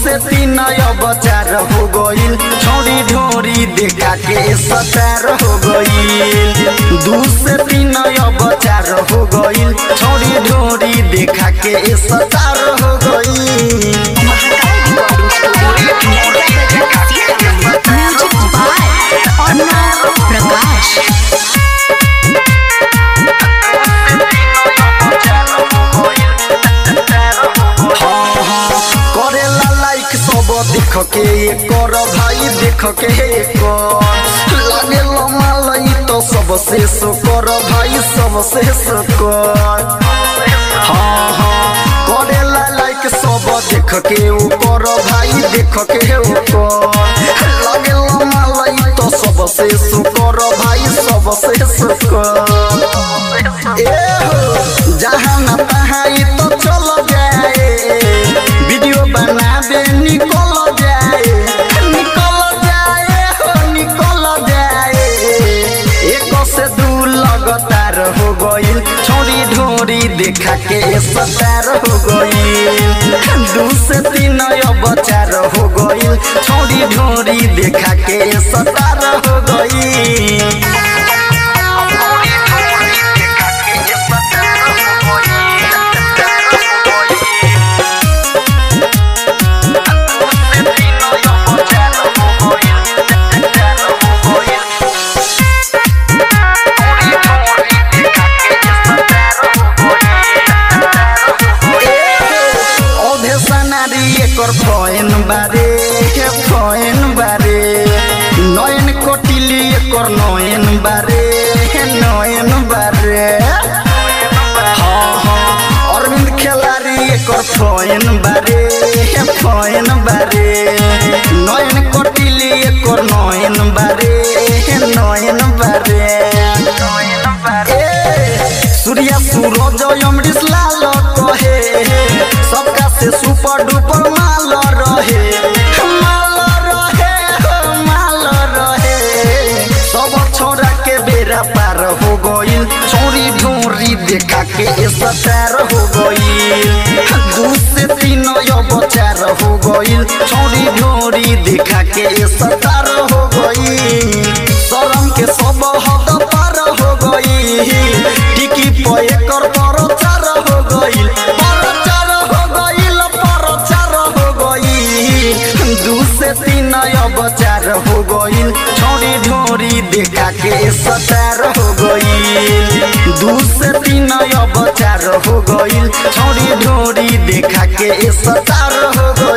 से तीन अब चार हो गईल छोड़ी ढोरी देखा के सतार हो गईल दू से तीन अब चार हो गईल छोड़ी ढोरी देखा के सतार हो गईल म्यूजिक बाय अर्णव प्रकाश हाँ, हाँ, करेला लाइक सब देख के कर भाई देख के कर लागे लमालई तो सबसे सो कर भाई सबसे सो कर हाँ हाँ करेला लाइक सब देख के ओ कर भाई देख के ओ कर लागे लमालई तो सबसे सो कर भाई सबसे सो कर ए हो जहाँ न तहाँ ई तो चल जाए वीडियो बनाबे निकल जाए निकल जाए हो निकल जाए एक से दू लगातार हो गईल छोड़ी ढोरी देखा के सतार हो गईल दू से तीन अब चार हो गईल छोड़ी ढोरी देखा के सतार हो गईल औधे सनारी एकर फैन बारे के फैन बारे नयन कोटिली एकर नयन बारे नयन बारे हाँ हाँ अरविंद खेलारी एकर फैन बारे फैन बारे नयन कोटिली एकर नयन बारे नयन बारे ए, सूर्या सूरज अमरीश लाल कहे सबका से सुपर डुपर माल रहे माल रहे हो माल रहे सब छोरा के बेरा पार हो गईल छोरी ढोरी देखा के सतार हो गईल दू से तीन अब चार हो गईल छोरी ढोरी देखा के सतार हो गईल शरम के सब हद पार हो गईल टिकी पे एकर परचार हो गईल परचार हो गईल परचार हो गईल दू से तीन अब चार हो गईल छोड़ी ढोरी देखा के सतार हो गईल दू से तीन अब चार हो गईल छोड़ी ढोरी देखा के सतार हो गईल